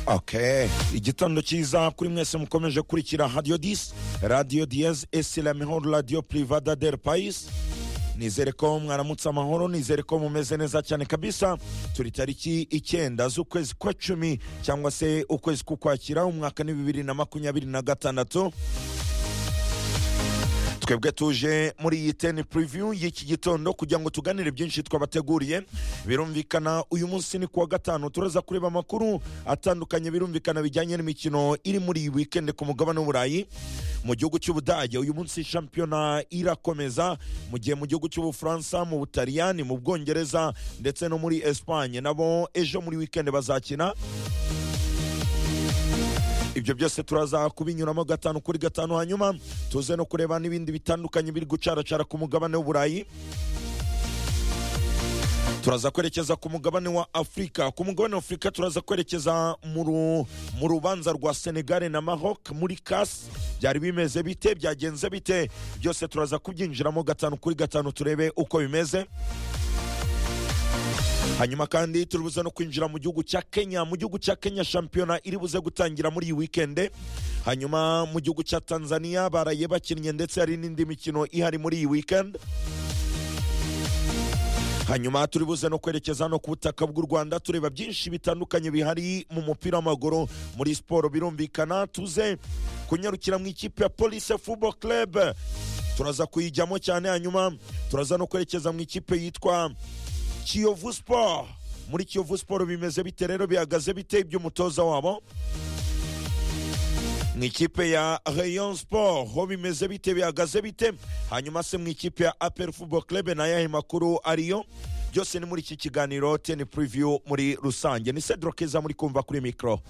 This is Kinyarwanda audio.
ok igitondo cyiza kuri mwese mukomeje kurikira radiyo disi radiyo diyezi esi lamihoro radiyo purivada del payisi nizere ko mwaramutse amahoro nizere ko mumeze neza cyane kabisa turi tariki icyenda z'ukwezi kwa cumi cyangwa se ukwezi k'ukwakira umwaka ni bibiri na makumyabiri na gatandatu twebwe tuje muri iyi teni puriviyu y'iki gitondo kugira ngo tuganire byinshi twabateguriye birumvikana uyu munsi ni kuwa gatanu turaza kureba amakuru atandukanye birumvikana bijyanye n'imikino iri muri iyi wikendi ku mugabane w'uburayi mu gihugu cy'ubudage uyu munsi shampiyona irakomeza mu gihe mu gihugu cy'ubufaransa mu butaliyani mu bwongereza ndetse no muri esipanye nabo ejo muri wikendi bazakina ibyo byose turaza kubinyuramo gatanu kuri gatanu hanyuma tuze no kureba n'ibindi bitandukanye biri gucaracara ku mugabane w'uburayi turaza kwerekeza ku mugabane wa afurika ku mugabane wa afurika turaza kwerekeza mu ru- mu rubanza rwa senegare na maroc muri kasi byari bimeze bite byagenze bite byose turaza kubyinjiramo gatanu kuri gatanu turebe uko bimeze hanyuma kandi turi buze no kwinjira mu gihugu cya kenya mu gihugu cya kenya shampiyona iri buze gutangira muri iyi wikende hanyuma mu gihugu cya tanzania baraye bakinnye ndetse hari n'indi mikino ihari muri iyi wikende hanyuma turi buze no kwerekeza no ku butaka bw'u rwanda tureba byinshi bitandukanye bihari mu mupira w'amaguru muri siporo birumvikana tuze kunyarukira mu ikipe ya polise fubo club turaza kuyijyamo cyane hanyuma turaza no kwerekeza mu ikipe yitwa kiyovu siporo muri kiyovu siporo bimeze bite rero bihagaze bite iby'umutoza wabo mu ikipe ya rayon siporo ho bimeze bite bihagaze bite hanyuma se mu ikipe ya apel fubo club na yahe makuru ariyo byose ni muri iki kiganiro teni puriviyu muri rusange ni sedro keza muri kumva kuri mikoro